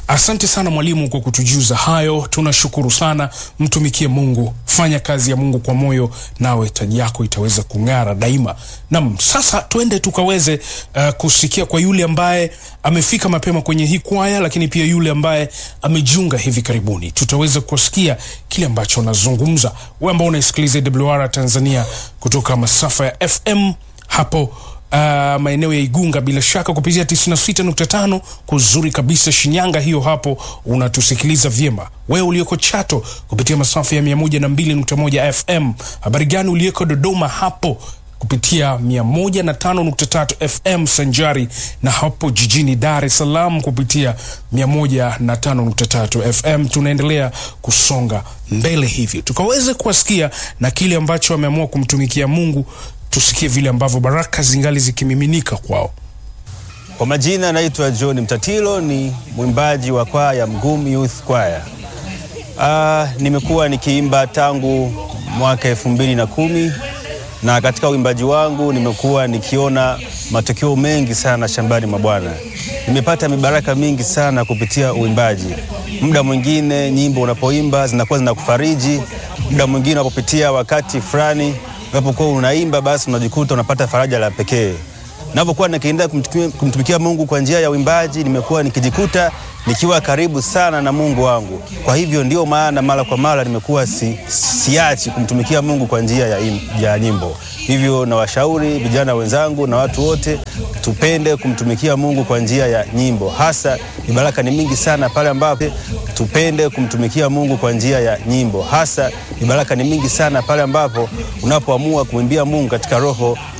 Asante sana mwalimu kwa kutujuza hayo, tunashukuru sana. Mtumikie Mungu, fanya kazi ya Mungu kwa moyo, nawe taji yako itaweza kung'ara daima. Nam, sasa twende tukaweze uh, kusikia kwa yule ambaye amefika mapema kwenye hii kwaya, lakini pia yule ambaye amejiunga hivi karibuni, tutaweza kusikia kile ambacho anazungumza. Wewe ambao unaisikiliza WR Tanzania kutoka masafa ya FM hapo Uh, maeneo ya Igunga bila shaka kupitia 96.5 kuzuri kabisa Shinyanga, hiyo hapo unatusikiliza vyema. Wewe ulioko Chato kupitia masafa ya 102.1 FM. Habari gani ulioko Dodoma hapo kupitia 105.3 FM sanjari na hapo jijini Dar es Salaam kupitia 105.3 FM. Tunaendelea kusonga mbele hivyo tukaweze kuwasikia na kile ambacho ameamua kumtumikia Mungu tusikie vile ambavyo baraka zingali zikimiminika kwao. Kwa majina naitwa John Mtatilo, ni mwimbaji wa kwaya Mgum Youth Choir. Ah, nimekuwa nikiimba tangu mwaka elfu mbili na kumi na katika uimbaji wangu nimekuwa nikiona matokeo mengi sana shambani mwa Bwana. Nimepata mibaraka mingi sana kupitia uimbaji. Muda mwingine nyimbo unapoimba zinakuwa zinakufariji, muda mwingine unapopitia wakati fulani unapokuwa unaimba basi unajikuta unapata faraja la pekee. Ninapokuwa nikiendelea kumtumikia, kumtumikia Mungu kwa njia ya uimbaji, nimekuwa nikijikuta nikiwa karibu sana na Mungu wangu. Kwa hivyo ndio maana mara kwa mara nimekuwa si, siachi kumtumikia Mungu kwa njia ya, im, ya nyimbo. Hivyo nawashauri vijana wenzangu na watu wote tupende kumtumikia Mungu kwa njia ya nyimbo. Hasa mibaraka ni mingi sana pale ambapo tupende kumtumikia Mungu kwa njia ya nyimbo. Hasa mibaraka ni mingi sana pale ambapo unapoamua kumwimbia Mungu katika roho